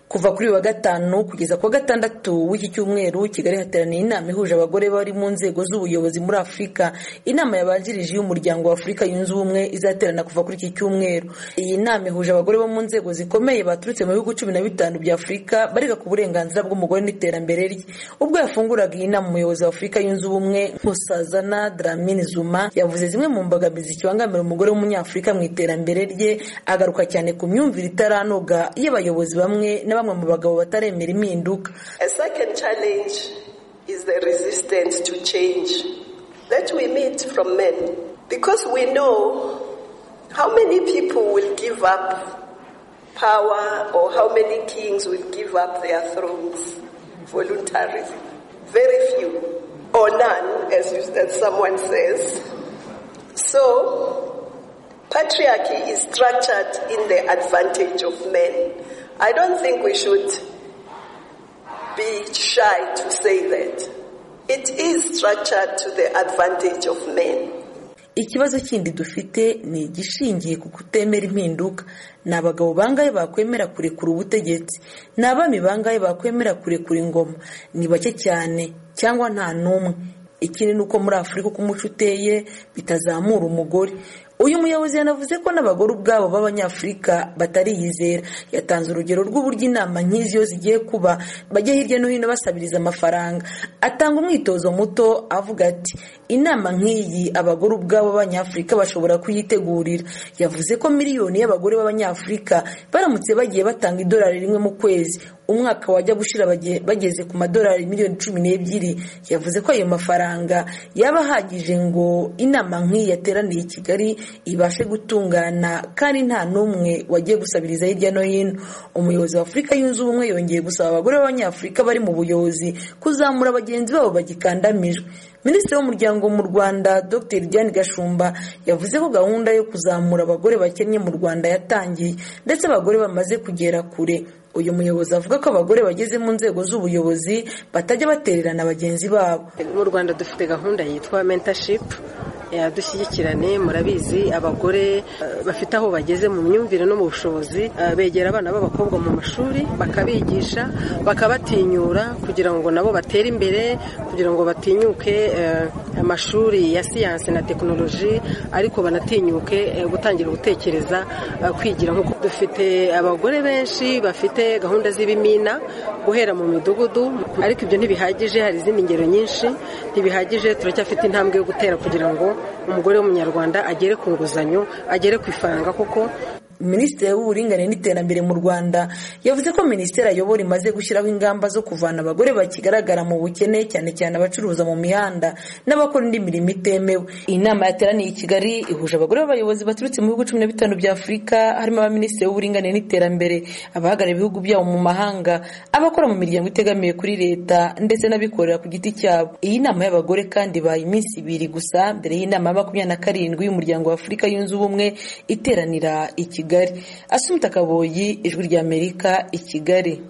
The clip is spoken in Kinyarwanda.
kuva kuri uyu wa gatanu kugeza ku wa gatandatu w'iki cyumweru kigali hateraniye inama ihuje abagore bari mu nzego z'ubuyobozi muri afurika inama yabanjirije y'umuryango wa afurika yunze ubumwe izaterana kuva kuri iki cyumweru iyi nama ihuje abagore bo mu nzego zikomeye baturutse mu bihugu cumi na bitanu bya afurika bariga ku burenganzira bw'umugore n'iterambere rye ubwo yafunguraga iyi nama umuyobozi wa afurika yunze ubumwe nkosazana dramini zuma yavuze zimwe mu mbogamizi zikibangamira umugore w'umunyafurika mu iterambere rye agaruka cyane ku myumvire itaranoga y'abayobozi bamwe na bamwe mu bagabo bataremera impinduka A second challenge is the resistance to change that we meet from men because we know how many people will give up power or how many kings will give up their thrones voluntarily. Very few or none, as, you, as someone says. So, patriarchy is structured in the advantage of men. I don't think we should be shy to say that. It is structured to the advantage of men. ikibazo kindi dufite ni igishingiye ku kutemera impinduka ni abagabo bangahe bakwemera kurekura ubutegetsi ni abami bangahe bakwemera kurekura ingoma ni bake cyane cyangwa nta n'umwe ikindi ni uko muri afurika uko umuco uteye bitazamura umugore uyu muyobozi yanavuze ko n'abagore ubwabo b'abanyafurika batariyizera yatanze urugero rw'uburyo inama nk'izi iyo zigiye kuba bajya hirya no hino basabiriza amafaranga atanga umwitozo muto avuga ati inama nk'iyi abagore ubwabo b'abanyafurika bashobora kuyitegurira yavuze ko miliyoni y'abagore b'abanyafurika baramutse bagiye batanga idolari rimwe mu kwezi umwaka wajya gushira bageze ku madolari miliyoni cumi n'ebyiri yavuze ko ayo mafaranga yaba ahagije ngo inama nk'iyi yateraniye i kigali ibashe gutungana kandi nta n'umwe wagiye gusabiriza hirya no hino umuyobozi wa afurika yunze ubumwe yongeye gusaba abagore b'abanyafurika bari mu buyobozi kuzamura bagenzi babo bagikandamijwe minisitiri w'umuryango mu rwanda dr diane gashumba yavuze ko gahunda yo kuzamura abagore bakennye mu rwanda yatangiye ndetse abagore bamaze kugera kure uyu muyobozi avuga ko abagore bageze mu nzego z'ubuyobozi batajya batererana bagenzi babo mu rwanda dufite gahunda yitwa mentashipu dushyigikirane murabizi abagore bafite aho bageze mu myumvire no mu bushobozi begera abana b'abakobwa mu mashuri bakabigisha bakabatinyura kugira ngo nabo batere imbere kugira ngo batinyuke amashuri ya siyansi na tekinoloji ariko banatinyuke gutangira gutekereza kwigira nk'uko dufite abagore benshi bafite gahunda z'ibimina guhera mu midugudu ariko ibyo ntibihagije hari izindi ngero nyinshi ntibihagije turacyafite intambwe yo gutera kugira ngo umugore w'umunyarwanda agere ku nguzanyo agere ku ifaranga kuko minisitiri w'uburinganire n'iterambere mu rwanda yavuze ko minisiteri ayobora imaze gushyiraho ingamba zo kuvana abagore bakigaragara mu bukene cyane cyane abacuruza mu mihanda n'abakora indi mirimo itemewe iyi nama yateraniye i kigali ihuje abagore b'abayobozi baturutse mu bihugu cumi na bitanu bya afurika harimo abaminisitiri w'uburinganire n'iterambere abahagarariye ibihugu byabo mu mahanga abakora mu miryango itegamiye kuri leta ndetse n'abikorera ku giti cyabo iyi nama y'abagore kandi ibaye iminsi ibiri gusa mbere y'inama ya makumyabiri na karindwi y'umuryango wa afurika yunze ubumwe iteranira i kigali Asumta Kaboyi Ijwi ry'Amerika i Kigali